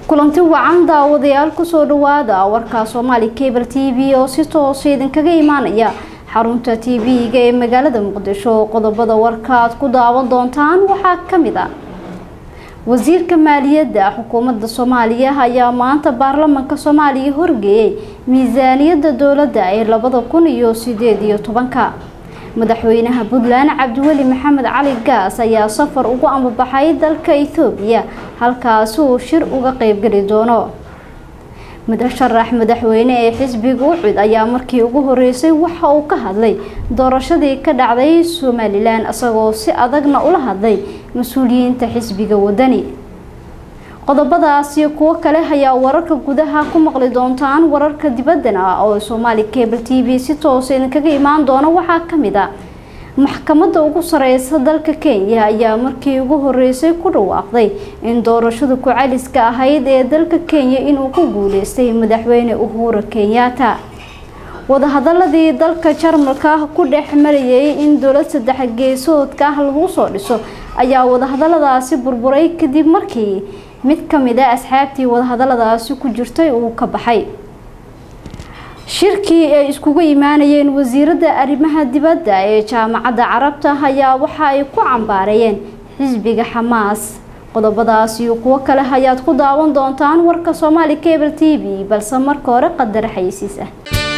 kulanti wacan daawadayaal kusoo dhawaada warka soomaali cable t v oo si toosa idinkaga imaanaya xarunta t v-ga ee magaalada muqdisho qodobada warka aad ku daawan doontaan waxaa kamid ah wasiirka maaliyadda xukuumadda soomaaliya ayaa maanta baarlamanka soomaaliya horgeeyay miisaaniyadda dowladda ee labada kun iyo sideed iyo tobanka madaxweynaha puntland cabdiweli maxamed cali gaas ayaa safar ugu ambabaxay dalka ethoobiya halkaasi uu shir uga qeybgeli doono mudasharax madaxweyne ee xisbiga ucud ayaa markii ugu horeysay waxa uu ka hadlay doorashadii ka dhacday somalilan isagoo si adagna ula hadlay mas-uuliyiinta xisbiga wadani qodobadaas iyo kuwo kale ayaa wararka gudaha ku maqli doontaan wararka dibaddana oo soomaali cable t v si toosa idinkaga imaan doona waxaa kamid a maxkamadda ugu sareysa dalka kenya ayaa markii ugu horeysay ku dhawaaqday in doorashada ku-caliska ahayd ee dalka kenya inuu ku guuleystay madaxweyne uhura kenyatta wadahadaladii dalka jarmalka ku dhex marayay in dowlad saddex geesoodka ah lagu soo dhiso ayaa wadahadaladaasi burburay kadib markii mid kamid a asxaabtii wadahadaladaasi ku jirtay uu ka baxay shirkii ay iskugu imaanayeen wasiiradda arrimaha dibadda ee jaamacadda carabta ayaa waxa ay ku cambaareeyeen xisbiga xamaas qodobadaas iyo kuwo kale ayaad ku daawan doontaan warka soomaali cable t v balse marka hore qadar xayisiis ah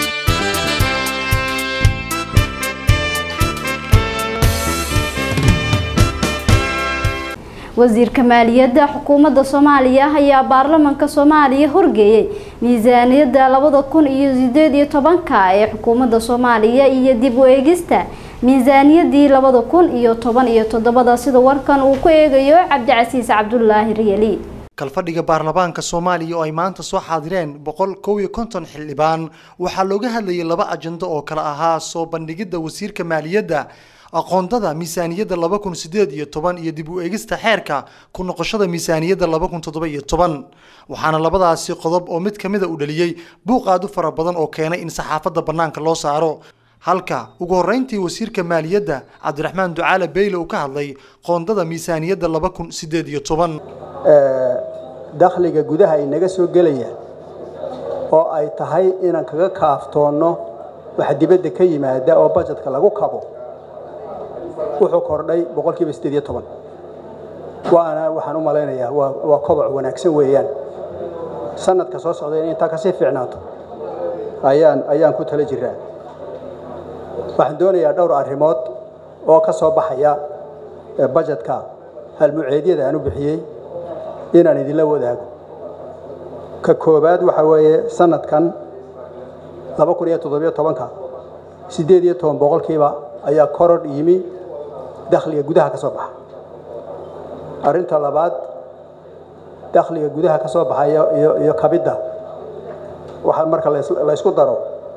wasiirka maaliyadda xukuumadda soomaaliya ayaa baarlamanka soomaaliya horgeeyay miisaaniyadda labada kun iyo sideed iyo tobanka ee xukuumadda soomaaliya iyo dib u eegista miisaaniyadii labada kun iyo toban iyo toddobada sida warkan uu ku eegayo cabdicasiis cabdulaahi riyali kalfadhiga baarlamaanka soomaaliya oo ay maanta soo xaadireen boqol kow iyo konton xildhibaan waxaa looga hadlayay laba ajando oo kale ahaa soo bandhigidda wasiirka maaliyadda aqoondada miisaaniyadda laba kun sideed iyo toban iyo dib u eegista xeerka ku noqoshada miisaaniyadda laba kun toddoba iyo toban waxaana labadaasi qodob oo mid kamida u dhaliyey buuq aad u fara badan oo keenay in saxaafadda bannaanka loo saaro halka ugu horreyntii wasiirka maaliyadda cabdiraxmaan ducaale beyle uu ka hadlay qoondada miisaaniyadda laba kun sideed iyo toban dakhliga gudaha ay naga soo gelayaan oo ay tahay inaan kaga kaaftoonno waxa dibadda ka yimaada oo bajetka lagu kabo wuxuu kordhay boqolkiiba sideed iyo toban waana waxaan u malaynayaa waa waa koboc wanaagsan weeyaan sanadka soo socda in intaa kasii fiicnaato ayaan ayaan ku tala jiraa waxaan doonayaa dhowr arrimood oo ka soo baxaya bajetka halmuceedyada aan u bixiyey inaan idinla wadaago ka koowaad waxaa weeye sanadkan laba kun iyo toddobiyo tobanka siddeed iyo toban boqolkiiba ayaa korodh yimi dakhliga gudaha ka soo baxa arrinta labaad dakhliga gudaha ka soo baxaya iyo iyo kabidda waxa marka la ysku daro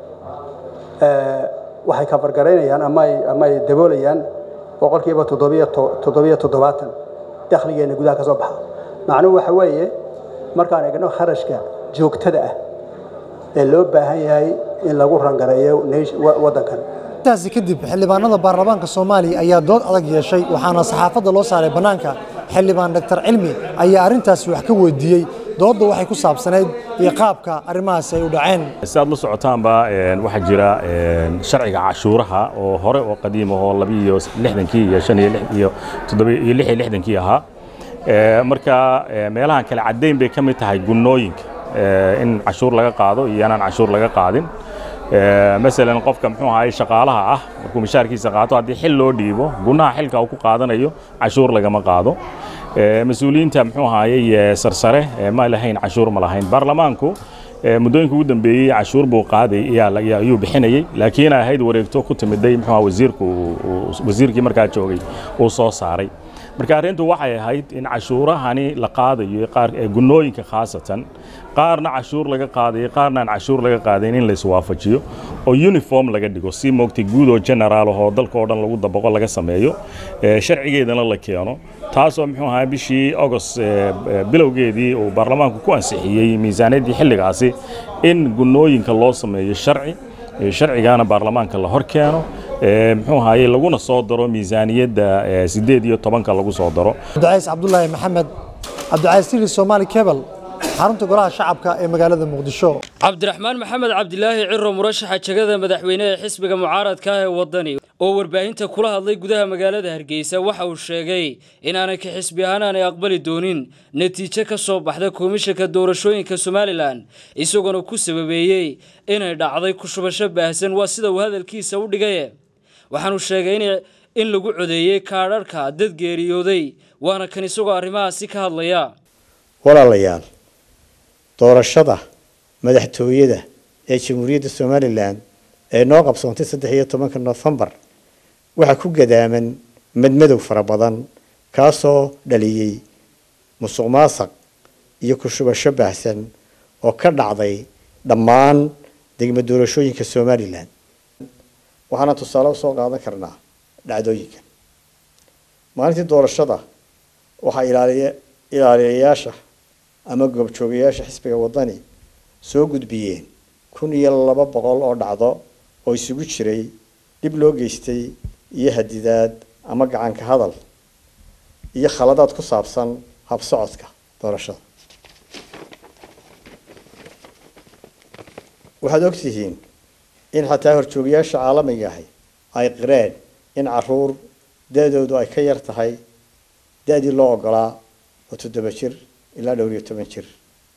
waxay kafargaraynayaan ama ay ama ay daboolayaan boqolkiiba toddobiyo toddobiyo toddobaatan dakhligeenna gudaha ka soo baxa macnuhu waxa weeye markaan eegno kharashka joogtada ah ee loo baahan yahay in lagu rangareeyo waddankan intaasi kadib xildhibaanada baarlamaanka soomaaliya ayaa dood adag yeeshay waxaana saxaafadda loo saaray bannaanka xildhibaan doctor cilmi ayaa arrintaasi wax ka weydiiyey doodda waxay ku saabsanayd iyo qaabka arrimahaasi ay u dhaceen si aad la socotaanba waxaa jira sharciga cashuuraha oo hore oo qadiim ahoo labiiyo lixdankii iyo shan iyo toddoba iyo lix iyo lixdankii ahaa marka meelahan kale caddayn bay ka mid tahay gunnooyinka in cashuur laga qaado iyo inaan cashuur laga qaadin masalan qofka muxuu ahaay shaqaalaha ah markuu mishaarkiisa qaato haddii xil loo dhiibo gunaha xilka uu ku qaadanayo cashuur lagama qaado mas-uuliyiinta muxuu ahaayey sarsare ma lahayn cashuur ma lahayn baarlamaanku muddooyinka ugu dambeeyey cashuur buu qaaday ayuu bixinayey laakiin ahayd wareegto ku timiday muxuu wasiirku wasiirkii markaa joogay uu soo saaray marka arrintu waxay ahayd in cashuurahani la qaadayo qaar gunnooyinka khaasatan qaarna cashuur laga qaadayo qaarna aan cashuur laga qaadayn in la iswaafajiyo oo uniform laga dhigo si moogtay guud oo general ahoo dalka oo dhan lagu dabaqo laga sameeyo sharcigeedana la keeno taasoo muxuu ahaa bishii agost bilowgeedii uu baarlamaanku ku ansixiyey miisaaniyaddii xilligaasi in gunnooyinka loo sameeyo sharci sharcigaana baarlamaanka la hor keeno muxuu ahaye laguna soo daro miisaaniyadda sideed iyo tobanka lagu soo daro cabdicays cabdulaahi maxamed cabdicays siri soomaali cable xarunta golaha shacabka ee magaalada muqdisho cabdiraxmaan maxamed cabdilaahi ciro murashaxa jegada madaxweyne ee xisbiga mucaaradka ah ee wadani oo warbaahinta kula hadlay gudaha magaalada hargeysa waxa uu sheegay inaanay ka xisbi ahaan aanay aqbali doonin natiijo ka soo baxda komishanka doorashooyinka somalilan isagoona ku sababeeyey inay dhacday ku shubasho baahsan waa sida uu hadalkiisa u dhigaye waxaanu sheegay in lagu codeeyey kaadharhka dad geeriyooday waana kan isagoo arrimahaasi ka hadlaya walaalayaal doorashada madaxtooyada ee jamhuuriyadda somalilan ee noo qabsoontay saddex iyo tobanka nofembar waxaa ku gadaaman madmadow fara badan kaasoo dhaliyey musuq maasaq iyo ku shubasho baahsan oo ka dhacday dhammaan degmo doorashooyinka somalilan waxaana tusaale usoo qaadan karnaa dhacdooyinkan maalintii doorashada waxaa ilaaliya ilaaliyayaasha ama goobjoogayaasha xisbiga wadani soo gudbiyeen kun iyo laba boqol oo dhacdo oo isugu jiray dhib loo geystay iyo hadidaad ama gacanka hadal iyo khaladaad ku saabsan habsocodka doorashada waxaad ogtihiin in xataa horjoogayaasha caalamiga ahi ay qireen in caruur da-doodu ay ka yar tahay da-dii loo ogolaa oo toddoba jir ilaa dhowr iyo toban jir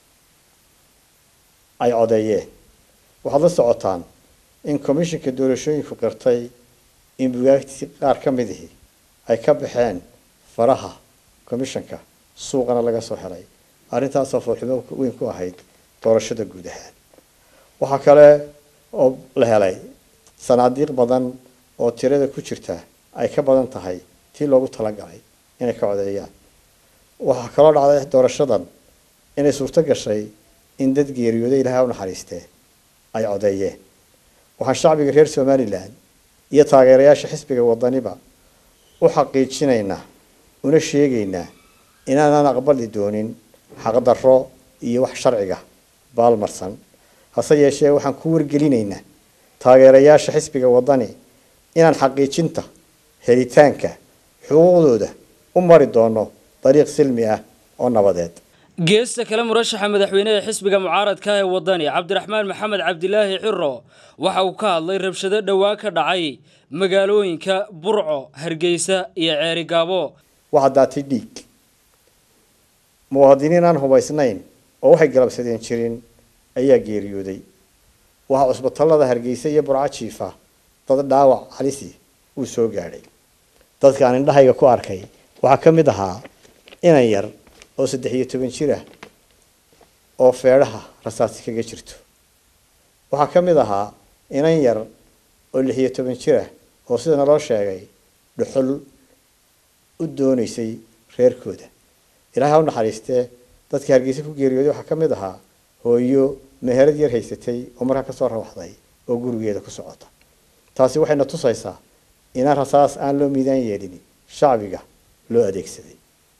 ay codeeyeen waxaad la socotaan in commishinka doorashooyinku qirtay in bugaagtii qaar ka midihii ay ka baxeen faraha commishanka suuqana laga soo helay arrintaasoo foolxumo weyn ku ahayd doorashada guud ahaan waxaa kale oo la helay sanaadiiq badan oo tirada ku jirta ay ka badan tahay tii loogu talagalay inay ka codeeyaan waxaa kaloo dhacday doorashadan inay suurto gashay in dad geeriyooday ilaahay u naxariistee ay codeeyeen waxaan shacbiga reer somalilan iyo taageerayaasha xisbiga wadaniba u xaqiijinaynaa una sheegaynaa inaanaan aqbali doonin xaqdarro iyo wax sharciga baalmarsan hase yeeshee waxaan ku wargelinaynaa taageerayaasha xisbiga wadani inaan xaqiijinta helitaanka xuquuqdooda u mari doono dariiq silmi ah oo nabadeed geesta kale murashaxa madaxweyne ee xisbiga mucaaradka ee wadani cabdiraxmaan maxamed cabdilaahi ciro waxa uu ka hadlay rabshado dhowaan ka dhacay magaalooyinka burco hargeysa iyo ceeri gaabo waxaa daatay dhiig muwaadiniin aan hubaysnayn oo waxay galabsadeen jirin ayaa geeriyooday waxaa cusbatallada hargeysa iyo burco jiifa dad dhaawac halisi uu soo gaadhay dadka aan indhahayga ku arkay waxaa ka mid ahaa inan yar oo saddex iyo toban jir ah oo feedhaha rasaasi kaga jirto waxaa ka mid ahaa inan yar oo lix iyo toban jir ah oo sida naloo sheegay dhuxul u doonaysay reerkooda ilaahay ha u naxariistee dadkii hargeysa ku geeriyooday waxaa ka mid ahaa hooyo meherad yar haysatay oo markaa kasoo rawaxday oo gurigeeda ku socota taasi waxayna tusaysaa inaan rasaas aan loo miidaan yeelin shacbiga loo adeegsaday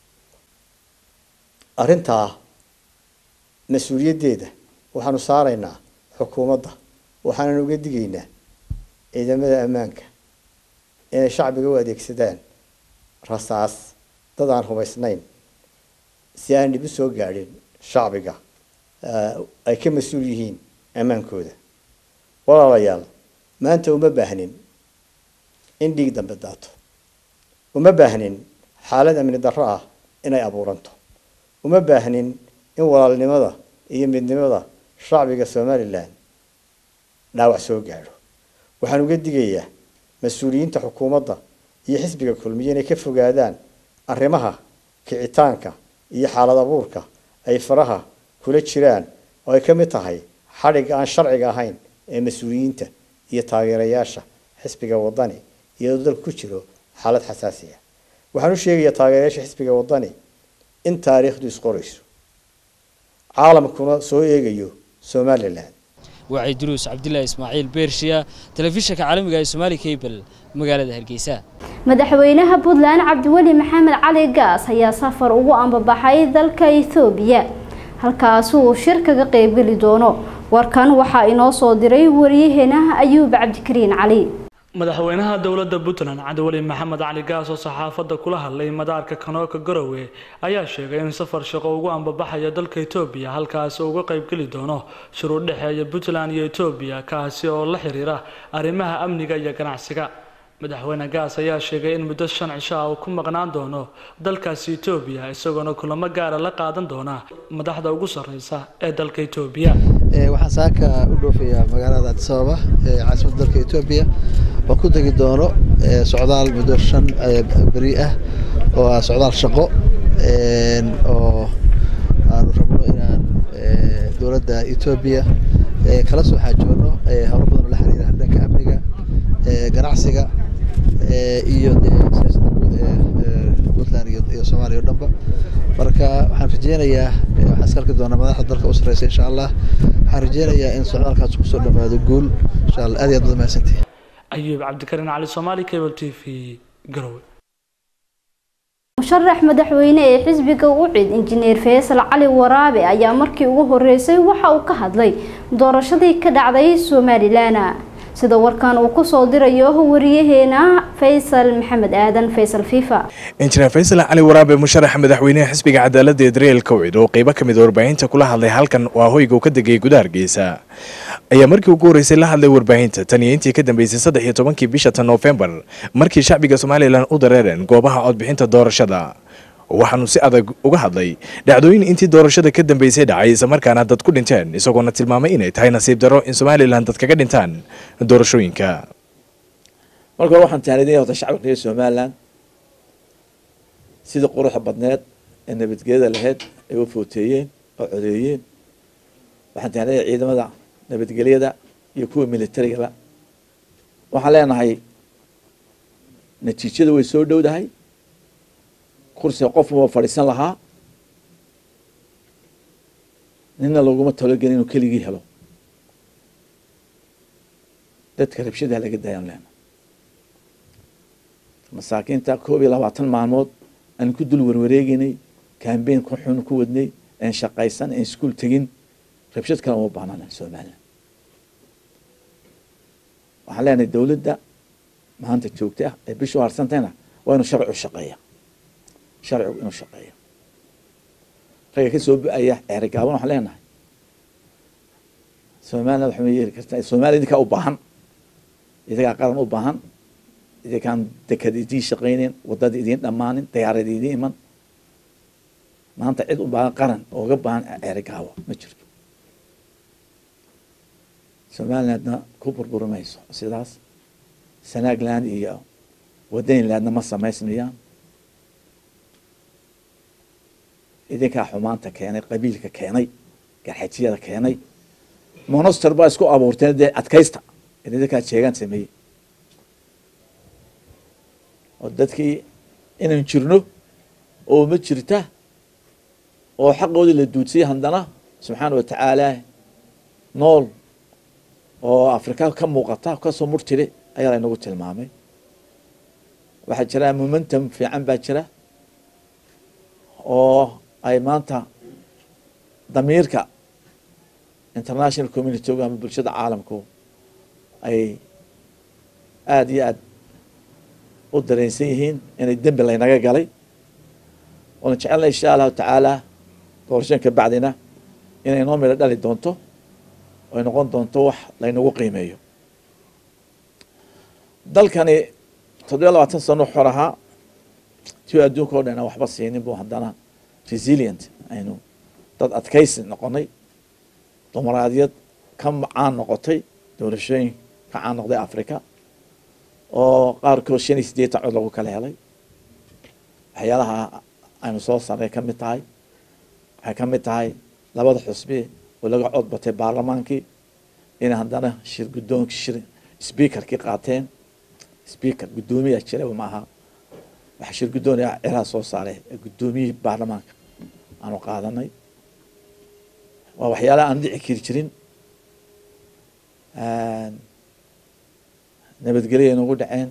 arrintaa mas-uuliyaddeeda waxaanu saaraynaa xukuumadda waxaanan uga digaynaa ciidamada ammaanka inay shacbiga u adeegsadaan rasaas dad aan hubaysnayn si aan dhib u soo gaadhin shacbiga ay ka mas-uul yihiin ammaankooda walaalayaal maanta uma baahnin in dhiig dambe daato uma baahnin xaalad amni darro ah inay abuuranto uma baahnin in walaalnimada iyo midnimada shacbiga somalilan dhaawac soo gaadho waxaan uga digayaa mas-uuliyiinta xukuumadda iyo xisbiga kulmiye inay ka fogaadaan arrimaha kicitaanka iyo xaalad abuurka ay faraha kula jiraan oo ay ka mid tahay xadhigga aan sharciga ahayn ee mas-uuliyiinta iyo taageerayaasha xisbiga wadani iyadoo dalku ku jiro xaalad xasaasi ah waxaan u sheegayaa taageerayaasha xisbiga wadani in taariikhdu isqorayso caalamkuna soo eegayo somalilan wacay duruus cabdilaahi ismaaciil beershiya telefishinka caalamiga ee somaali cable magaalada hargeysa madaxweynaha puntland cabdiweli maxamed cali gaas ayaa safar ugu ambabaxay dalka ethoobiya halkaasi uu shir kaga qeybgeli doono warkan waxaa inoo soo diray wariyaheena ayuub cabdikariin cali madaxweynaha dowladda puntland cabdiweli maxamed cali gaas oo saxaafadda kula hadlay madaarka kanooka garowe ayaa sheegay in safar shaqo ugu ambabaxaya dalka etoobiya halkaasi uga qaybgeli doono shiruu dhexeeya puntland iyo etoobiya kaasi oo la xiriira arrimaha amniga iyo ganacsiga madaxweyne gaas ayaa sheegay in muddo shan cisho ah uu ku maqnaan doono dalkaasi etoobiya isagoona kulamo gaara la qaadan doona madaxda ugu sarreysa ee dalka etoobiya waxaan saaka u dhoofayaa magaalada addis ababa ee caasimadda dalka etoobiya oo ku tegi doono socdaal muddo shan beri ah oo ah socdaal shaqo oo aanu rabno inaan dowladda etoobiya kala soo xaajoono howlo badan oo la xiriira dhanka amniga ganacsiga iyo dee siyaasadda guud ee puntland iyo soomaaliya o dhanba marka waxaan rajeynayaa waxaan iska arki doonaa madaxda dalka u sarreysa insha allah waxaan rajeynayaa in socdaalkaas kusoo dhammaado guul insha allah aad iyo aad baad mahadsantihi ayuub cabdikarin cali soomaali cable t v garowe musharax madaxweyne ee xisbiga ucid injineer faysal cali waraabe ayaa markii ugu horeysay waxa uu ka hadlay doorashadii ka dhacday somalilan sida warkan uu kusoo dirayo wariyaheena faysal maxamed aadan faysal fifa injineer faysal cali waraabe musharaxa madaxweynaha xisbiga cadaaladda ee daryeel kowcid oo qeybo ka mid warbaahinta kula hadlay halkan waa hoyga uu ka degay gudaha hargeysa ayaa markii ugu horreysay la hadlay warbaahinta tan iyo intii ka dambeysay saddex iyo tobankii bisha tan noofembar markii shacbiga somalilan u dareereen goobaha codbixinta doorashada waxaanu si adag uga hadlay dhacdooyin intii doorashada ka dambeysay dhacay islamarkaana dad ku dhinteen isagoona tilmaamay inay tahay nasiib darro in somalilan dad kaga dhintaan doorashooyinka marka hore waxaan taanidinaya horta shacabka reer somalilan sidii quruxda badneed ee nabadgelyada lahayd ay u footeeyeen oo codeeyeen waxaan taanidaya ciidamada nabadgelyada iyo kuwa militarigaba waxaan leenahay natiijada way soo dhowdahay kursiga qof waa fadhiisan lahaa nina laguma talogelin inuu keligii helo dadka rabshadaha laga daayaan leena masaakiinta koob iyo labaatan maalmood aan ku dul warwareegeynay cambain ku xun ku wadnay aan shaqaysan aan iskuol tegin rabshad kale uma baahnaana somalilan waxaan leenahay dowladda maanta joogta ah ee bishu harsantayna waa inuu sharci u shaqeeya sharcigu inuu shaqeeyo ragga ka soo bu-aya ceerigaaban waxaan leenahay somaliland waxa ma yeeli kartaa somaliya idinkaa u baahan idinkaa qaran u baahan idinkaan dekad idiin shaqayneyn wadada idiin dhammaanin dayaarad idiin iman maanta cid u baahan qaran ooga baahan ceerigaawa ma jirto somalilandna ku burburi mayso sidaas sanaagland iyo wadaynlandna ma samaysmayaan idinkaa xumaanta keenay qabiilka keenay garxajiyada keenay monoster baa isku abuurteen dee adkaysta idinkaa jeegaan sameeyey oo dadkii inaan jirno oo ma jirta oo xaqoodii la duudsiyay haddana subxaana watacaala nool oo afrika ka muuqata kasoo murtire ayaa laynagu tilmaamay waxaa jira momentum fiican baa jira oo ay maanta damiirka international community-gu ama bulshada caalamku ay aada iyo aada u dareensan yihiin inay dembi laynaga galay waana jecelna insha allahu tacaala doorashan ka bacdina inay noo midho dhali doonto ay noqon doonto wax laynagu qiimeeyo dalkani toddobiya labaatan sano xor ahaa ti adduunka o dhan aan waxba siinin bu haddana resilient aynu dad adkaysi noqonay dumaraadiyad ka caan noqotay doorashooyin ka caan noqday africa oo qaarkood shan iyo siddeetan cod lagu kala helay waxyaalaha aynu soo sarnay ka mid tahay waxay ka mid tahay labada xusbi oo laga cod batay baarlamaankii inay haddana shir guddoonkii shir speakerkii qaateen speaker guddoomiyaa jira maaha waxaa shir guddoon ciraha soo saaray guddoomiyihii baarlamaanka aanu qaadanay waa waxyaalaha aan dhici kari jirin nabadgelya nagu dhaceen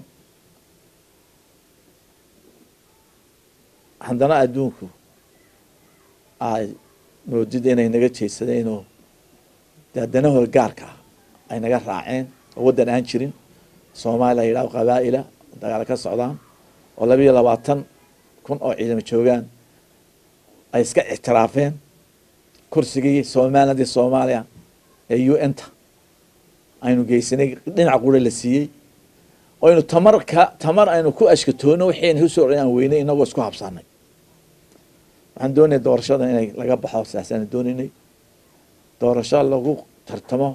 haddana adduunku ay moodida inay naga jeedsadeen oo dee danahooda gaarka ah ay naga raaceen oo waddan aan jirin soomaaliya la yidhaho qabaa'ila dagaal ka socdaan oo labiyo labaatan kun oo ciidamo joogaan ay iska ictiraafeen kursigii somalilandii soomaaliya ee u n ta aynu geysanay dhinac qura la siiyey aynu tamar ka tamar aynu ku ashkatoono wixii usoo aan weynay inagoo isku habsanay waxaan doonaya doorashada inay laga baxo saasaan doonaynay doorasho lagu tartamo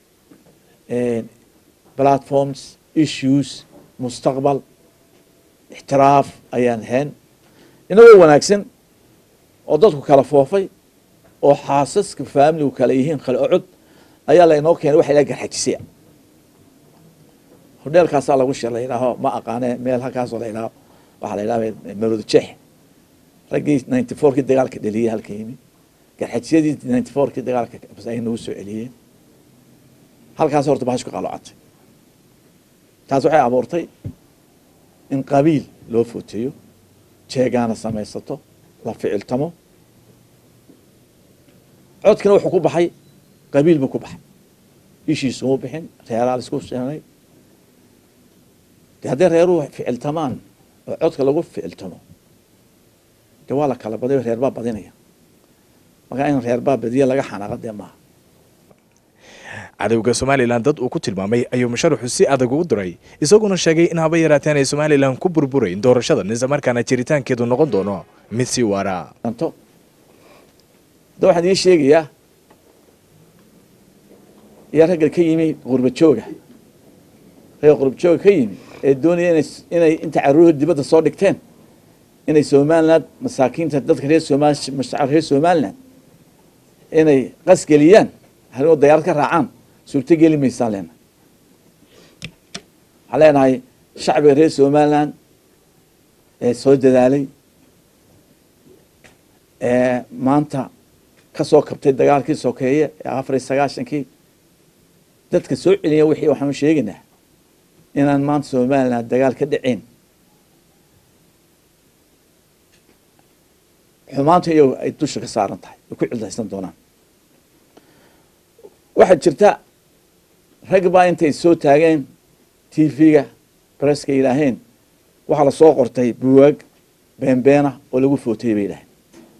platforms issues mustaqbal ixtiraaf ayaan hayn inagoo wanaagsan oo dadku kala foofay oo xaasaska faamiligu kala yihiin kale ocod ayaa lainoo keenay waxa ilaha garxajisaya hodheelkaasaa lagu shir la yidhaaho ma aqaane meel halkaasoo la yidhaaho waxaa la yidhaha marooda jeex raggii ninety fourkii dagaalka dheliyey halka yimi garxajisyadii ninety fourkii dagaalka ay nagu soo celiyeen halkaas horta bahash ku qalocatay taas waxay abuurtay in qabiil loo footeeyo jeegaana samaysato la ficiltamo codkina wuxuu ku baxay qabiil buu ku baxay ishiisuma bixin reeraa la isku seenay de hadday reeruhu ficiltamaan oo codka lagu ficiltamo de waa la kala badayo reer baa badinaya markaa in reer baa badiya laga xanaaqa dee maaha cadowga somalilan dad uu ku tilmaamay ayuu musharaxu si adag ugu diray isaguna sheegay in haba yaraateen ay somalilan ku burburayn doorashadan islamarkaana jiritaankeedu noqon doono mid sii waara anto da waxaan ii sheegayaa yaa ragga ka yimi qurba jooga ragga qurba jooga ka yimi ee doonaya inay inay inta caruurha dibadda soo dhigteen inay somaliland masaakiinta dadka reer somal mashacab reer somaliland inay qasgeliyaan haligoo dayaarad ka raacaan suurto geli maysaan leena waxaan leenahay shacbiga reer somaliland ee soo dadaalay ee maanta ka soo kabtay dagaalkii sokeeye ee afar iyo sagaashankii dadka soo celiya wixii waxaanu sheegaynaa inaan maanta somaliland dagaal ka dhaceyn xumaanta iyago ay dusha ka saaran tahay ay ku cildaysan doonaan waxaa jirta rag baa intay soo taageen t v-ga bareska yidhaaheen waxaa lasoo qortay buwaag beenbeena oo lagu footayey bay yidhaheen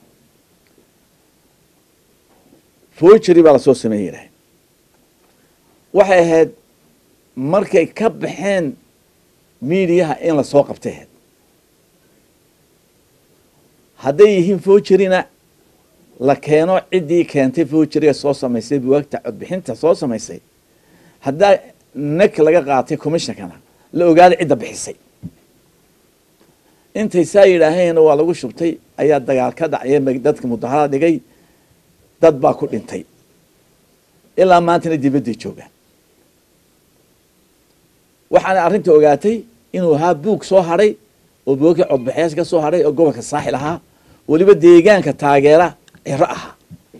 fogery baa lasoo sameeyey yidhaheen waxay ahayd markay ka baxeen miidiyaha in lasoo qabtay ahayd hadday yihiin fogerina la keeno ciddii keentay fogeriga soo samaysay buwaagta codbixinta soo samaysay haddaa nek laga qaatay commishonkana la ogaada cidda bixisay intay saa yidhaaheen waa lagu shubtay ayaa dagaal ka dhacya dadka mudaharada dhigay dad baa ku dhintay ilaa maantana dibadday joogaan waxaana arrinta ogaatay inuu ahaa buug soo hadhay oo buugkii codbaxyaasha ka soo hadhay oo gobolka saaxil ahaa weliba deegaanka taageera ciro ahaa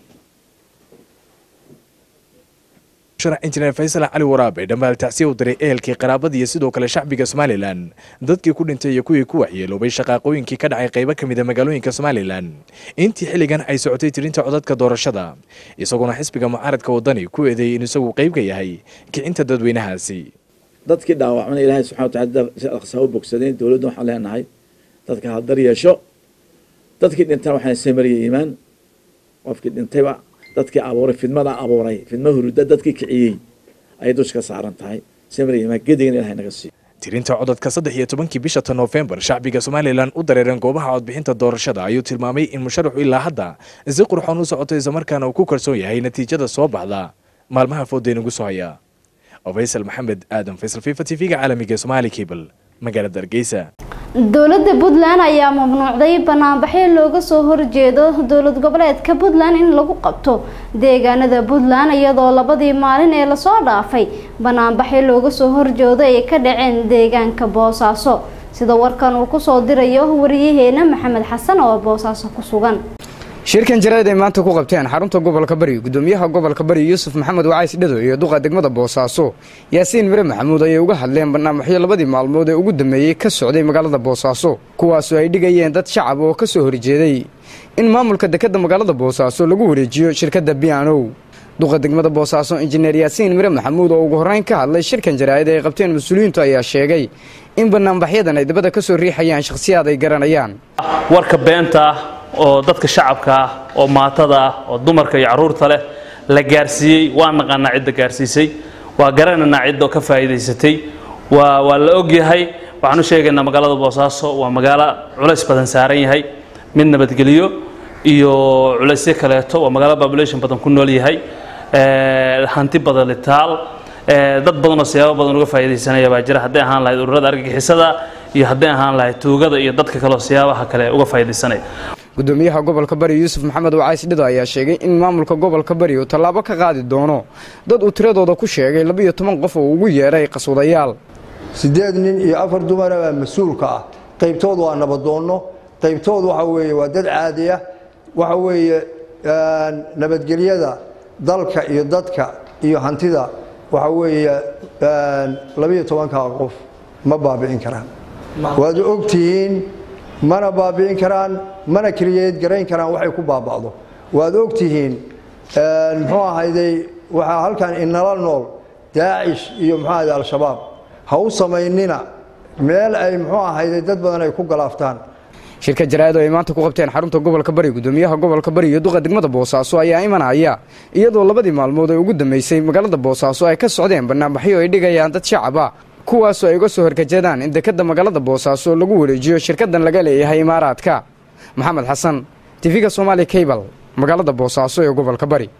sharax injineer faysal cali waraabe dhammaal tacsiya u diray ehelkii qaraabada iyo sidoo kale shacbiga somalilan dadkii ku dhintay iyo kuwii ku waxyeeloobay shaqaaqooyinkii ka dhacay qaybo ka mid a magaalooyinka somalilan intii xilligan ay socotay tirinta codadka doorashada isaguna xisbiga mucaaradka wadani ku eedeeyey in isagu qayb ka yahay kicinta dadweynahaasi dadkii dhaawacmana ilaahay subxana watacala aqsaa u bogsadeen dowladda waxaan leenahay dadka hadar yeesho dadkii dhintana waxaan samariya iimaan qofkii dhintayba dadkii abuuray fidmada abuuray fidma huruda dadkii kiciyey ayay dusha ka saaran tahay samariya iimaan gedigana ilahay naga siiyo tirinta codadka saddex iyo tobankii bisha ta noofembar shacbiga somalilan u dareereen goobaha codbixinta doorashada ayuu tilmaamay in musharaxu ilaa hadda si qurxoon u socoto islamarkaana uu ku kalsoon yahay natiijada soo baxda maalmaha foodeen ugu soo haya faysal maxamed aadan faysal fifa t v-ga caalamiga ee somaali cable magaalada hargeysa dowladda puntland ayaa mamnuucday banaanbaxyo looga soo horjeedo dowlad goboleedka puntland in lagu qabto deegaanada puntland iyadoo labadii maalin ee lasoo dhaafay banaanbaxyo looga soo horjeedo ay ka dhaceen deegaanka boosaaso sida warkan uu kusoo dirayo wariyaheena maxamed xasan oo boosaaso ku sugan shirkan jarayd ay maanta ku qabteen xarunta gobolka bari gudoomiyaha gobolka bari yuusuf maxamed wacays dhado iyo duqa degmada boosaaso yaasiin mire maxamuud ayay uga hadleen barnaamijyo labadii maalmood ee ugu dambeeyey ka socday magaalada boosaaso kuwaasoo ay dhigayeen dad shacab oo ka soo horjeeday in maamulka dekadda magaalada boosaaso lagu wareejiyo shirkadda bianow duqa degmada boosaaso injineer yaasiin mire maxamuud oo ugu horreyn ka hadlay shirkan jaraa'id ay qabteen mas-uuliyiintu ayaa sheegay in banaanbaxyadan ay dabada ka soo riixayaan shakhsiyaad ay garanayaan warka beenta ah oo dadka shacabka ah oo maatada ah oo dumarka iyo carruurta leh la gaarsiiyey waa naqaanaa cidda gaarsiisay waa garanaynaa cidda oo ka faa'iidaysatay waa waa la ogyahay waxaan u sheegaynaa magaalada boosaaso waa magaalo culays badan saaran yahay mid nabadgelyo iyo culaysyo kaleeto waa magaalo population badan ku nool yahay hanti badan litaal dad badan oo siyaabo badan uga faa'iidaysanaya baa jira hadday ahaan lahayd ururada argagixisada iyo hadday ahaan lahayd tuugada iyo dadka kale oo siyaabaha kale uga faa'iidaysanaya gudoomiyaha gobolka bari yuusuf maxamed wacays dhido ayaa sheegay in maamulka gobolka bari uu tallaabo ka qaadi doono dad uu tiradooda ku sheegay labiyo toban qof oo ugu yeedhay qaswadayaal siddeed nin iyo afar dumara baa mas-uulka ah qaybtoodu waa nabadoonno qaybtoodu waxa weeye waa dad caadi ah waxa weeye nabadgelyada dalka iyo dadka iyo hantida waxa weeye labiyo tobanka qof ma baabi'in karaan waad ogtihiin mana baabi'in karaan mana kriyeed garayn karaan waxay ku baaba'do waad ogtihiin muxuu ahayday waxaa halkan inala nool daacish iyo muxuu ahayday al-shabaab ha u samaynina meel ay muxuu ahayday dad badan ay ku galaaftaan shirka jaraa'id oo ay maanta ku qabteen xarunta gobolka bari gudoomiyaha gobolka bari iyo duqa degmada boosaaso ayaa imanaya iyadoo labadii maalmood ee ugu dambeysay magaalada boosaaso ay ka socdeen banaanbaxyo ay dhigayaan dad shacaba kuwaasoo ay uga soo horkajeedaan in dekadda magaalada boosaaso lagu wareejiyo shirkadan laga leeyahay imaaraadka maxamed xasan tifiga somaali cable magaalada boosaaso ee gobolka bari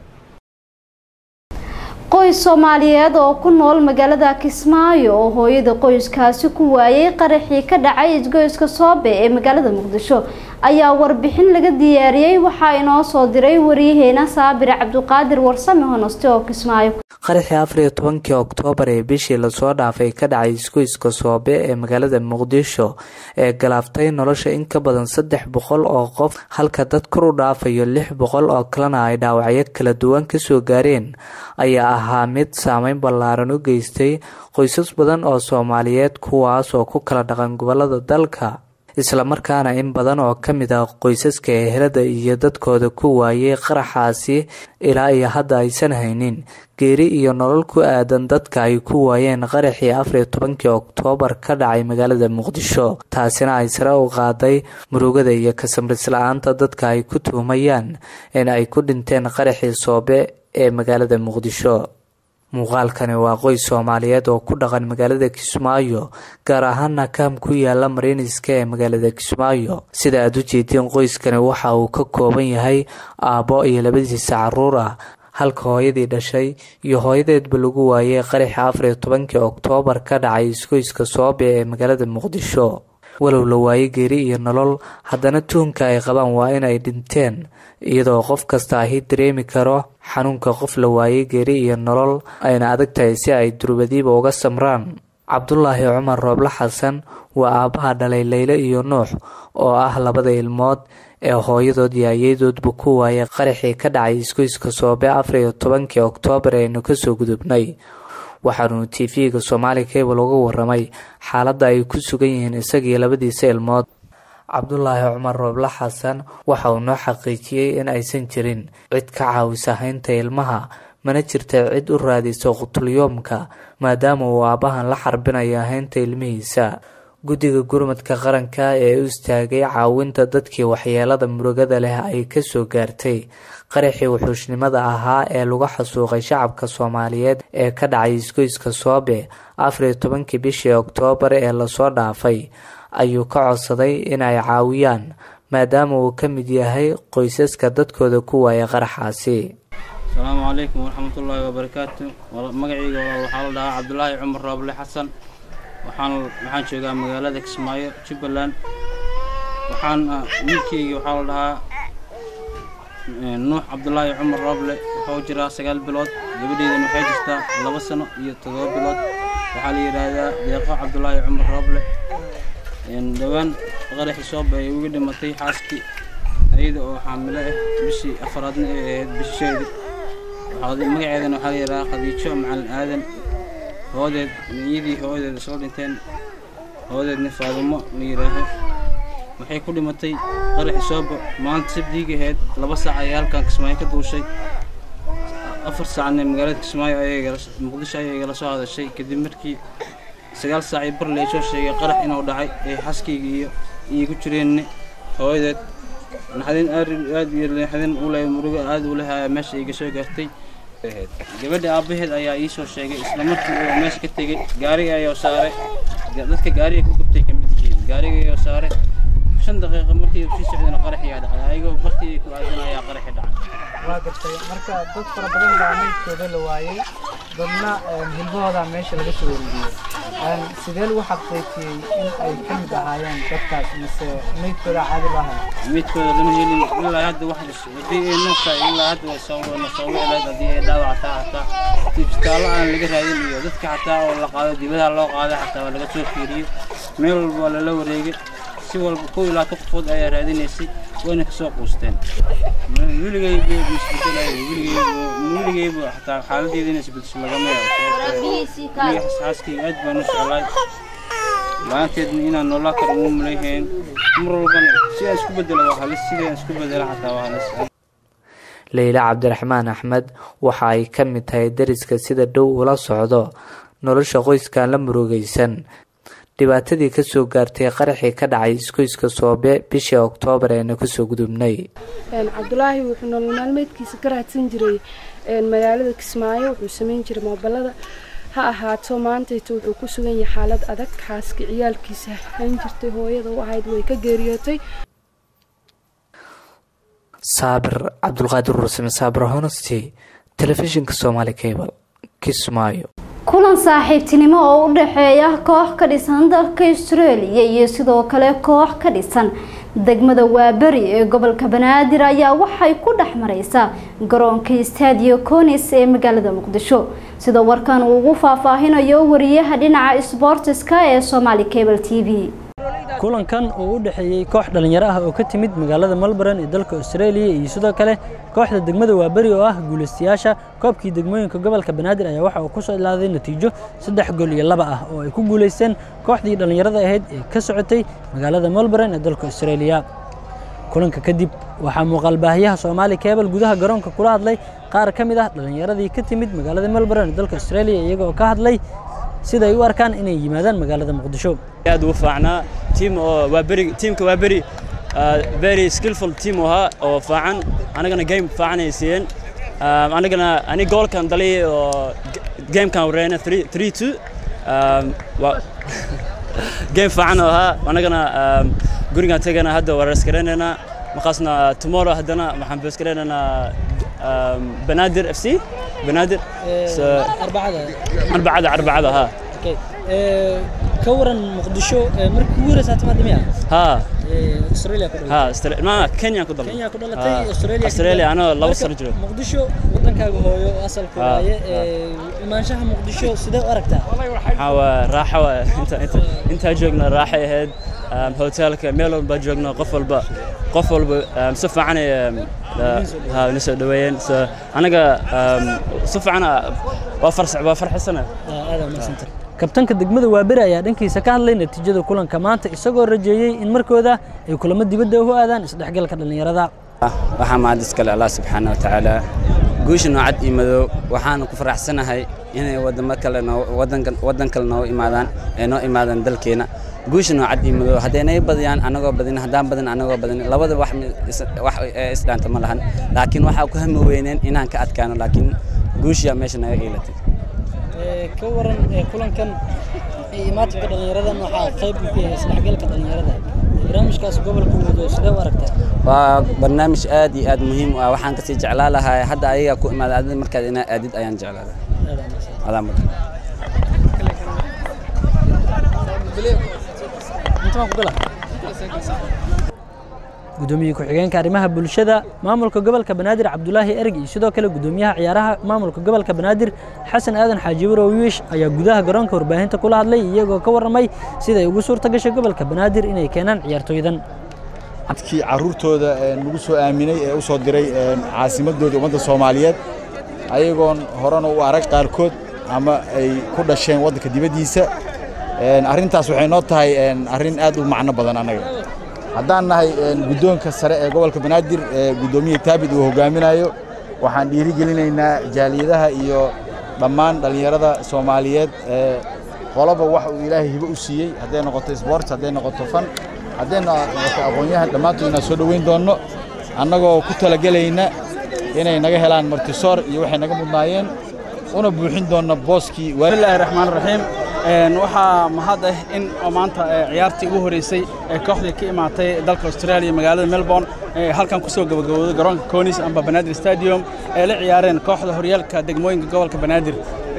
qoys soomaaliyeed oo ku nool magaalada kismaayo oo hooyada qoyskaasi ku waayay qaraxii ka dhacay isgoyska soobe ee magaalada muqdisho ayaa warbixin laga diyaariyey waxaa inoo soo diray waryaheena saabir cabduqaadir warsame honoste oo kismaayo qaraxii afar iyo tobankii oktoobar ee bishii lasoo dhaafay ka dhacay isgoyska soobe ee magaalada muqdisho ee galaaftay nolosha in ka badan saddex boqol oo qof halka dad kor u dhaafayo lix boqol oo kalena ay dhaawacyo kala duwan kasoo gaareen ayaa ahaa mid saameyn ballaaran u geystay qoysas badan oo soomaaliyeed kuwaas oo ku kala dhaqan gobolada dalka islamarkaana in badan oo ka mid ah qoysaska ehelada iyo dadkooda ku waayay qaraxaasi ilaa iyo hadda aysan haynin geeri iyo nolol ku aadan dadka ay ku waayeen qaraxii afariyo tobankii oktoobar ka dhacay magaalada muqdisho taasina ay sare u qaaday murugada iyo kasamris-la-aanta dadka ay ku tuhumayaan in ay ku dhinteen qaraxii soobe ee magaalada muqdisho muuqaalkani waa qoys soomaaliyeed oo ku dhaqan magaalada kismaayo gaar ahaana kaam ku yaala mariiniska ee magaalada kismaayo sida aad u jeediin qoyskani waxa uu ka kooban yahay aabbo iyo labadiisa caruur ah halka hooyadii dhashay iyo hooyadeedba lagu waayay qaraxii afariyo tobankii oktoobar ka dhacay isgoyska soobe ee magaalada muqdisho walow la waayay geeri iyo nolol haddana tuhunka ay qabaan waa in ay dhinteen iyadoo qof kasta ahi dareemi karo xanuunka qof la waayay geeri iyo nolol ayna adag tahay si ay durbadiiba uga samraan cabdulaahi cumar rooble xasan waa aabbaha dhalay leyle iyo nuux oo ah labada ilmood ee hooyadood iyo ayadoodba ku waayay qaraxii ka dhacay isgoyska soobe afariyo tobankii oktoobar aynu kasoo gudubnay waxaanu tv-ga soomaali cable uga waramay xaaladda ay ku sugan yihiin isagii labadiisa ilmood cabdulaahi cumar rooble xasan waxa uu noo xaqiijiyey in aysan jirin cid ka caawisa haynta ilmaha mana jirta cid u raadisa qutulyoomka maadaama uu aabbahan la xarbinayo haynta ilmihiisa guddiga gurmadka qaranka ee u istaagay caawinta dadkii waxyeelada murugada leh ay kasoo gaartay qaraxii wuxuushnimada ahaa ee lagu xasuuqay shacabka soomaaliyeed ee ka dhacay isgoyska soobe afariyo tobankii bishii oktoobar ee lasoo dhaafay ayuu ka codsaday in ay caawiyaan maadaama uu ka mid yahay qoysaska dadkooda ku waaya qaraxaasi asalaamu calaykum waraxmatullaahi wabarakaatu magacayga waxaa la dhahaa cabdulaahi cumar rooble xasan waxaan waxaan joogaa magaalada kismaayo jubbaland waxaan wiilkeyga waxaa la dhahaa nuux cabdulaahi cumar rooble wuxuu jiraa sagaal bilood gabadheydana waxay jirtaa laba sano iyo toddoba bilood waxaa la yidhaahdaa deeqo cabdulaahi cumar rooble dhowaan qaraxii sooba ay uga dhimatay xaaskii ayada oo xaamilo ah bishii afaraadna ay ahayd bisheedi magaceedana waxaa la yidhahaa khadiijo macalin aadan hoodeed iyadii hoodeed isla dhinteen hoodeedna faadumo la yidhaaho waxay ku dhimatay qaraxii sooba maanta sabdiigi ahayd laba saac ayay halkan kismaayo ka duushay afar saacna magaalada kismaayo ayay muqdisho ayay igala soo hadashay kadib markii sagaal saac iyo bar leesoo sheegay qarax inuu dhacay ee xaskayga iyo iigu jireenna hooyadeed naxdin aad iyo naxdin u leh murugo aad u leh ayaa meesha iga soo gaartay gabadha aabbaheed ayaa ii soo sheegay isla markii uu meesha ka tegey gaariga ayuu saaray dadka gaariga ku gubtay ka mid yihiin gaariga ayuu saaray shan daqiiqo markii sii socdayna qarax ayaa dhacay ayagoo bartii ku aadan ayaa qaraxi dhacay waa gartay marka dad fara badan baa meydkooda la waayey dadna hilbahooda meesha laga soo wareegiyey sidee lagu xaqiijiyey in ay ka mid ahaayeen dadkaas mise meydkooda caadi baa haya meydkooda lama helin ilaa hadda wax haddii ay noqta ilaa hadda way soo wana soo wicleed haddii ay dhaawac hataa hataa isbitaallo aan laga raadin iyo dadka xataa oo la qaado dibadaha loo qaaday xataa waa laga soo fiiriyey meel walba waa lala wareegay si walba kow ilaa ka qofood ayaa raadinaysay wayna kasoo quusteen weligaybu isbedelay weligaybu xataa xaaladeeda inay isbedesho lagama yaabo xaaskayga aad baan u jeclaay la-aanteedna inaan noolaa karo uma malayhayn mar walbana si aan isku bedelo waa halis sidii aan isku bedela xataa waa halis leyla cabdiraxmaan axmed waxa ay ka mid tahay dariska sida dhow ula socdo nolosha qoyskan la murugaysan dhibaatadii kasoo gaartay qaraxii ka dhacay iskoyska soobe bishii oktoobar eena kusoo gudubnay cabdulaahi wuxuu nolol maalmeedkiisa ka raadsan jiray magaalada kismaayo wuxuu sameyn jiray moobalada ha ahaato maantayta wuxuu ku sugan yahay xaalad adag xaaska ciyaalkiisa hayn jirtay hooyada u ahayd way ka geeriyootay saabir cabdulqaadir ursame saabir honesty telefishinka somaali cable kismaayo kulan saaxiibtinimo oo u dhexeeya koox ka dhisan dalka australia iyo sidoo kale koox ka dhisan degmada waaberi ee gobolka banaadir ayaa waxay ku dhex mareysaa garoonka stadio conis ee magaalada muqdisho sida warkan uu ugu faahfaahinayo wariyaha dhinaca sboortiska ee somaali cable t v kulankan oo u dhexeeyey koox dhallinyaro ah oo ka timid magaalada melbourne ee dalka australia iyo sidoo kale kooxda degmada waaberi oo ah guulaystayaasha koobkii degmooyinka gobolka banaadir ayaa waxa uu ku soo ilaaday natiijo saddex gool iyo laba ah oo ay ku guulaysteen kooxdii dhallinyarada ahayd ee ka socotay magaalada melbourne ee dalka australia kulanka kadib waxaa muuqaalbaahiyaha soomaali cable gudaha garoonka kula hadlay qaar ka mid ah dhallinyaradii ka timid magaalada melbourne ee dalka australia iyagoo ka hadlay sida ay u arkaan inay yimaadaan magaalada muqdisho aad ugu faacnaa tiim oo waa beri tiimka waa beri very skillful team ahaa oo faacan anagana game faacan ay siiyeen anagana ani goolkan dhaliyay oo gamekan wareena 3 2 game faacan oo ahaa anagana gurigan tagana hadda wareeskareynayna markaasna tomorrow haddana waxaan beeskareynaynaa banaadir f c banaadir arbacada arbacada arbacada ha ka waran muqdisho markii ugu horeysa timaad miya ha australia ku ha Austra- ma kenya ku dhalatay Kenya ku dhalatay, Ha. Australia ku australia dhalatay. anoo laba Marka, sano jiro muqdisho wadankaaga hooyo oo asalka Ha, waaye ha. ee, imaanshaha muqdisho sidee u aragtaa waxaa waa raaxo waa inta inta intaa joogna raaxay ahayd um, hotelka meel walba joogno qof walba qof walba um, si fiican ay um, uh, ha ina soo dhaweeyeen so anaga um, si fiican ah, waa farsac waa farxisana aad umadsantay kabtanka degmada waaberi ayaa dhankiisa ka hadlay natiijada kulanka maanta isagoo rajeeyey in markooda ay kulamo dibadda u aadaan isdhexgalka dhallinyarada waxaa mahad iskale allah subxaana watacaala guusha noocad iyo madow waxaan ku faraxsanahay inay wadamo kale noo wadanka wadan kale noogu imaadaan ee noo imaadaan dalkeena guusha noocad iyo madow haddaynay badiyaan anagoo badin haddaan badin anagoo badin labada wax mi- is- wax ee isdhaanta ma lahan laakiin waxaa ku hami weyneen inaan ka adkaano laakiin guushiyaa meesha naga iilatay ka waran kulankan imaatinka dhallinyaradan waxaa qayb ka yahay isdhexgalka dhallinyarada barnaamijkaas gobolka wado sidee u aragtaa waa barnaamij aad iyo aad muhiim u ah waxaan kasii jeclaa lahaa hadda ayaga ku imaada adid markaad inaa aadid ayaan jeclaadaa adaa mudan gudoomiye ku-xigeenka arrimaha bulshada maamulka gobolka banaadir cabdulaahi erg iyo sidoo kale gudoomiyaha ciyaaraha maamulka gobolka banaadir xasan aadan xaaji warow wiish ayaa gudaha garoonka warbaahinta kula hadlay iyagoo ka warramay siday ugu suurta gashay gobolka banaadir inay keenaan ciyaartooydan dadkii carruurtooda ee nagu soo aaminay ee u soo diray ee caasimadooda ummadda soomaaliyeed ayagoon horena u arag qaarkood ama ay ku dhasheen waddanka dibaddiisa Een, arrintaas waxay noo tahay een, arrin aad u macno badan annaga haddaan nahay een, guddoonka sare ee gobolka banaadir ee guddoomiye taabid uu hogaaminayo waxaan dhiirigelinaynaa jaaliyadaha iyo dhammaan dhallinyarada soomaaliyeed ee qoloba wax uu ilaahay hibo u siiyey hadday noqoto sport hadday noqoto fan hadday noqoto aqoon-yahan dhammaantood inaan soo dhoweyn doonno annagoo ku talagelayna inay naga helaan martisoor iyo waxay naga mudnaayeen una buuxin doonno booskii bismillaahi raxmaan raxiim waxaa mahad ah in oo maanta ciyaartii ugu horeysay ee kooxdii ka imaatay dalka australia magaalada melbourne ee halkan kusoo gabagabowday garoonka conis amba banaadir stadium ee la ciyaareen kooxda horyaalka degmooyinka gobolka banaadir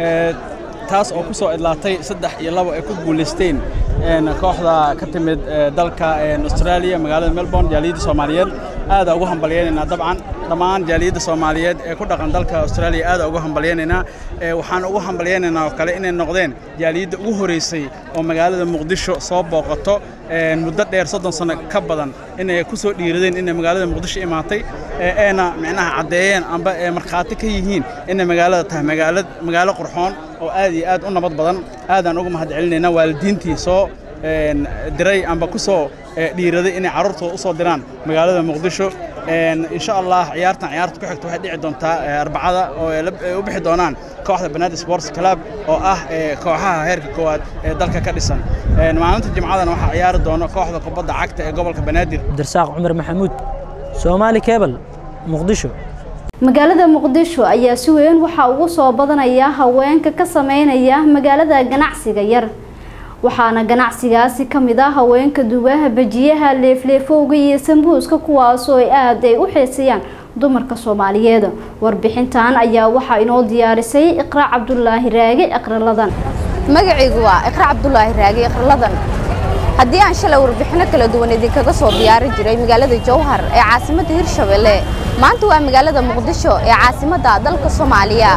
taas oo ku soo idlaatay saddex iyo labo ay ku guulaysteen kooxda ka timid dalka australia magaalada melbourne jaaliyadda soomaaliyeed aada ugu hambalyaynaynaa dabcan dhammaan jaaliyadda soomaaliyeed ee ku dhaqan dalka australia aada ugu hambalyaynaynaa waxaan ugu hambalyaynaynaa oo kale inay noqdeen jaaliyadda ugu horeysay oo magaalada muqdisho soo booqato muddo dheer soddon sano ka badan inay ku soo dhiiradeen inay magaalada muqdisho imaatay eena micnaha caddeeyeen amba ee markhaati ka yihiin inay magaalada tahay magaalad magaalo qurxoon oo aad iyo aad u nabad badan aadaan uga mahad celinaynaa waalidiintii soo diray amba ku soo dhiiraday inay carruurtooda u soo diraan magaalada muqdisho insha allah ciyaartan ciyaarta ku xigta waxay dhici doontaa arbacada oo ay u bixi doonaan kooxda banaadir sports club oo ah kooxaha heerka koowaad ee dalka ka dhisan maalinta jimcadana waxaa ciyaari doona kooxda kubadda cagta ee gobolka banaadir darsaaq cumar maxamuud soomaali kebal muqdisho magaalada muqdisho ayaa si weyn waxaa ugu soo badanaya haweenka ka sameynaya magaalada ganacsiga yar waxaana ganacsigaasi ka mid ah haweenka dubaha bajiyaha leefleefowga iyo sambuuska kuwaasoo ay aad ay u xiisayaan dumarka soomaaliyeed warbixintan ayaa waxaa inoo diyaarisay iqra cabdulaahi raage iqraladan magacaygu waa iqra cabdulaahi raage iqraladan haddii aan shalay warbixino kala duwan idinkaga soo diyaari jiray magaalada jowhar ee caasimadda hirshabelle maanta waa magaalada muqdisho ee caasimadda dalka soomaaliya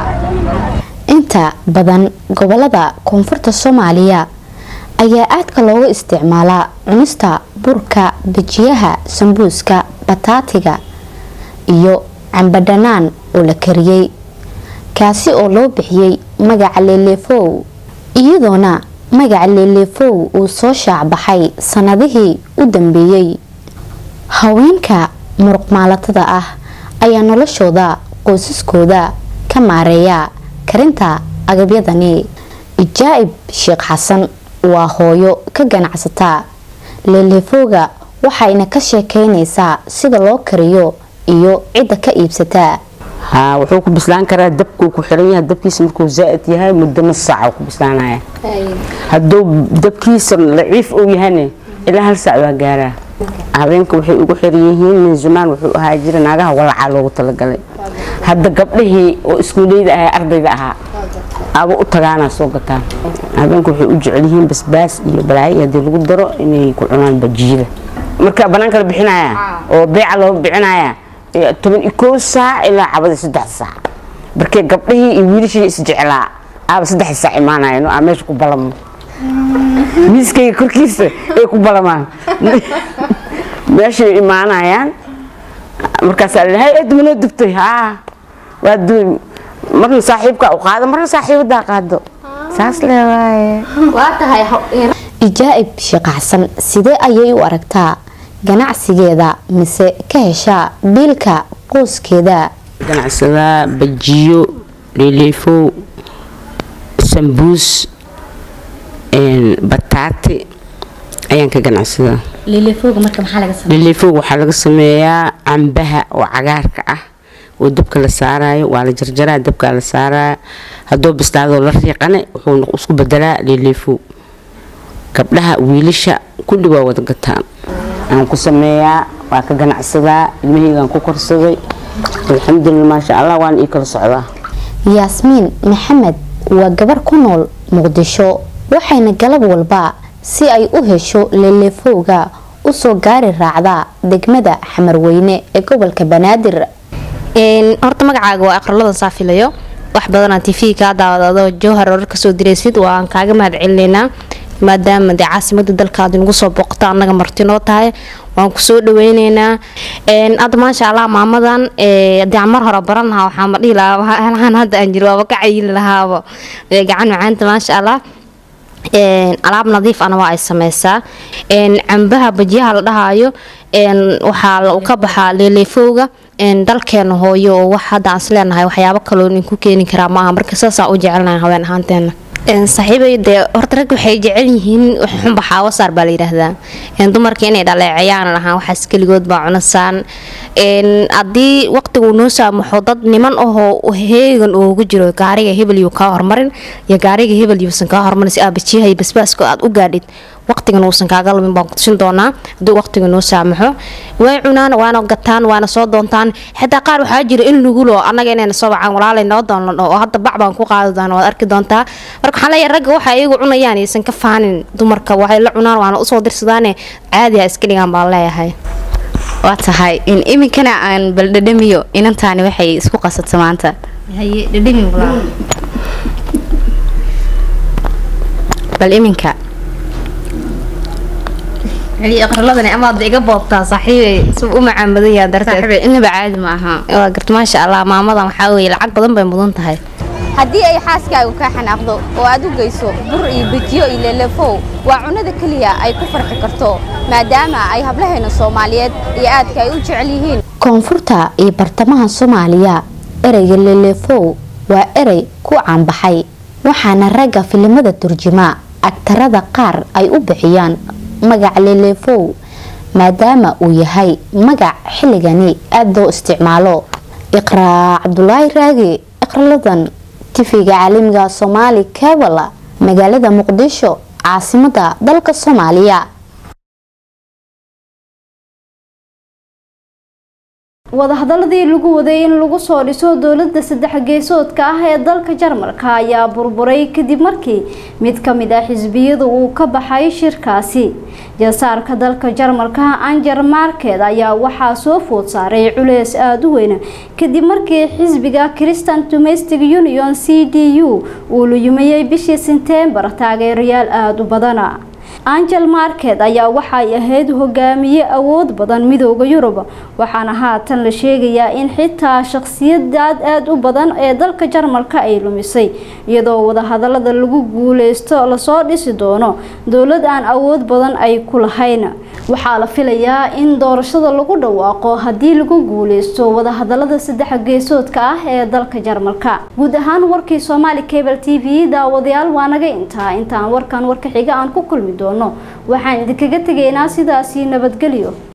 inta badan gobolada koonfurta soomaaliya ayaa aadka loogu isticmaalaa cunista burka bajiyaha sambuuska bataatiga iyo cambadhanaan oo la kariyey kaasi oo loo bixiyey magaca leeleefow iyadoona magaca leeleefow uu soo shaacbaxay sanadihii u dambeeyey haweenka muruqmaalatada ah ayaa noloshooda qoysaskooda ka maareeya karinta agabyadani ijaa'ib sheekh xasan waa hooyo ka ganacsata leeleefowga waxayna ka sheekeynaysaa sida loo kariyo iyo cidda ka iibsataa haa wuxuu ku bislaan karaa dabkuu ku xiran yahay dabkiisa markuu zaa'id yahay muddo nus saaca ku bislaanaya hadduu dabkiisa daciif uu yahayna ilaa hal saac waa gaaraa habeenka waxay ugu xiran yihiin min zamaan wuxuu ahaa jira naagaha walacaa loogu talagalay hadda gabdhihii oo iskuuleyda ahaa ardayda ahaa aba u tagaanaa soo gataan habeenku waxay u jecel yihiin basbaas iyo balaayo haddii lagu daro inay ku cunaan bajiyada marka banaanka la bixinaya oo beeca loo bixinaya toban iyo koo saac ilaa cabadii saddex saac markee gabdhihii iyo wiilashii isjeclaa aaba saddex saac imaanayeen aa meesha ku balamo miiskayga korkiisa ay ku balamaan meeshay imaanayaan markaasaa la hay edma noo dubtay haa waa duuy marna saaxiibka u qaado marna saaxiibadaa qaado saas leewaaye waa tahay ijaa'ib sheekacsan sidee ayay u aragtaa ganacsigeeda mise ka heshaa biilka qoyskeeda ganacsadaa bajiyo leeleefow sambuus bataati ayaan ka ganacsadaa leeleefowga marka maxaa laga sameeyaa leeleefowga waxaa laga sameeyaa cambaha oo cagaarka ah oo dabka la saarayo waa la jarjaraa dabkaa la saaraya hadduu bislaadoo la riiqane wuxuu isku bedelaa leeleefow gabdhaha wiilasha kulli waa wada gataan aan ku sameeyaa waa ka ganacsadaa ilmahaygaan ku korsaday alxamdulilah maasha allah waan ii kala socdaa yaasmiin maxamed waa gabar ku nool muqdisho waxayna galab walba si ay u hesho leeleefowga usoo gaari raacdaa degmada xamarweyne ee gobolka banaadir horta magacaaga waa aqraladan saafilayo wax badanaa tv kaa daawadado jowhar orar kasoo diraysid waan kaaga mahad celinaynaa maadaama dee caasimada dalka aad nagu soo booqto annaga marti noo tahay waan kusoo dhaweyneynaa hadda maasha allah maamadan hadii aan mar hore baran lahaa waxaa ma dhihi lahaa halahan hadda aan jiro waaba ka cayili lahaaba gacan macaanta maasha allah alaab nadiif ana waa ay sameysaa cambaha bajiyaha la dhahaayo waxaa ka baxaa leeleefowga dalkeena hooyo oo wax hadda aan isleenahay waxyaabo kaloo ninku keeni karaa maaha marka saasaan u jecelnahay haween ahaanteena saaxiibay dee horta rag waxay jecel yihiin xunba xaawasaar baa la yidhaahdaa dumarka inay dhaleecayaan lahaan waxaas keligood baa cunasaan haddii waqtigu noo saamaxo dad niman ahoo heegan oogu jiro gaariga hebel yuu kaa hormarin iyo gaariga hebel yuusan kaa hormarin si aabajiyahay basbaaska aad u gaadhid waqtigan uusan kaaga lumin baan kutusin doonaa hadduu waqtiga noo saamaxo way cunaan waana gataan waana soo doontaan xitaa qaar waxaa jira in lugulo annaga inayna soo wacaan walaalay noo doonlano oo hadda bac baan ku qaadi doona waad arki doontaa marka waxaan leeyahay ragga waxa iyagu cunayaan aysan ka faanin dumarka waxay la cunaan waana usoo dirsadaane caadiha iska dhigaan baan leeyahay waa tahay in iminkana aan bal dhadhamiyo inantaani waxay isku qasabta maanta bal iminka aqraladani amaad iga boobtaa saaxiibay si u macaamadan darteed inaba caadi ma aha waa garta maasha allah maamadan waxaa weeye lacag badan bay mudan tahay haddii ay xaaskaagu kaa xanaaqdo oo aad u geyso bur iyo bejiyo iyo leelefow waa cunnada keliya ay ku farxi karto maadaama ay hablaheena soomaaliyeed iyo aadka ay u jecel yihiin koonfurta iyo bartamaha soomaaliya ereyga leelefow waa erey ku caanbaxay waxaana ragga filimada turjuma agtarada qaar ay u bixiyaan magac leelefow maadaama uu yahay magac xilligani aada loo isticmaalo iqraa cabdulaahi raage iqraladan tifiga caalamiga soomaali kabala magaalada muqdisho caasimada dalka soomaaliya wadahadaladii lagu waday in lagu soo dhiso dowlada saddex geesoodka ah ee dalka jarmalka ayaa burburay kadib markii mid ka mid ah xisbiyadu uu ka baxay shirkaasi jasaarka dalka jarmalka anger market ayaa waxaa soo food saaray culeys aada u weyn kadib markii xisbiga christian domestic union c d u uu luyumayay bishii sentembar taageerayaal aada u badana angel market ayaa waxay ahayd hogaamiye awood badan midooda yurub waxaana haatan la sheegayaa in xitaa shakhsiyadaad aada u badan ee dalka jarmalka ay lumisay iyadoo wadahadalada lagu guuleysto lasoo dhisi doono dowlad aan awood badan ay ku lahayn waxaa la filayaa in doorashada lagu dhawaaqo haddii lagu guuleysto wadahadalada saddex geesoodka ah ee dalka jarmalka guud ahaan warkii somaali cable t v daawadayaal waa naga intaa intaan warkan warka xiga aan ku kulmi doono waxaan idinkaga tegaynaa sidaasi nabadgelyo